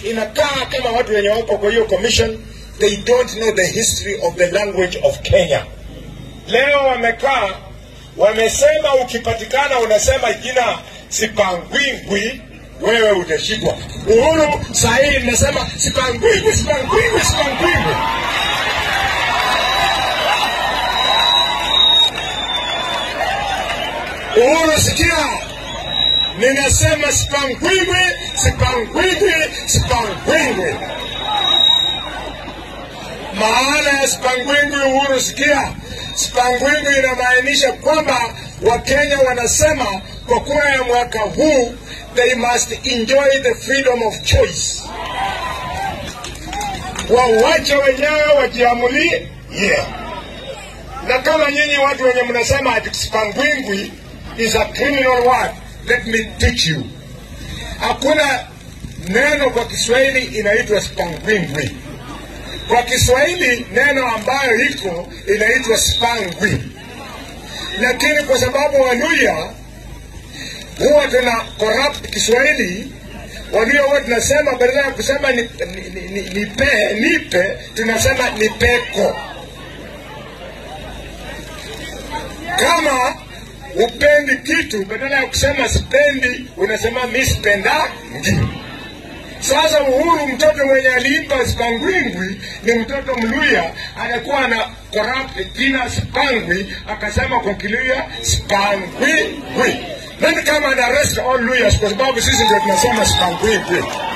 inakaa kama watu wenye wako kwa hiyo commission they don't know the history of the language of Kenya. Leo wamekaa wamesema, ukipatikana unasema jina Sipangwingwi wewe utashikwa. Uhuru saa hii inasema Sipangwingwi, Sipangwingwi, Sipangwingwi. Uhuru sikia, ninasema Sipangwingwi, Sipangwingwi, Sipangwingwi. Maana ya Sipangwingwi, Uhuru sikia, Sipangwingwi inamaanisha kwamba Wakenya wanasema kwa kura ya mwaka huu they must enjoy the freedom of choice, wawache wenyewe wajiamulie. Yeah. Na kama nyinyi watu wenye mnasema ati Sipangwingwi is a criminal word, let me teach you. Hakuna neno kwa Kiswahili inaitwa Sipangwingwi. Kwa Kiswahili neno ambayo iko inaitwa spangwi, lakini kwa sababu Waluya huwa tuna corrupt Kiswahili, Waluya huwa tunasema badala ya kusema ni, ni, ni, ni, nipe, nipe tunasema nipeko. Kama upendi kitu, badala ya kusema sipendi, unasema mi sipendangi. Sasa Uhuru, mtoto mwenye aliimba Spangwingwi ni mtoto Mluya, anakuwa na corrupt jina Spangwi, akasema kwa Kiluya Spangwingwi. Nani kama ana arrest all Luyas kwa sababu sisi ndio tunasema Spangwingwi.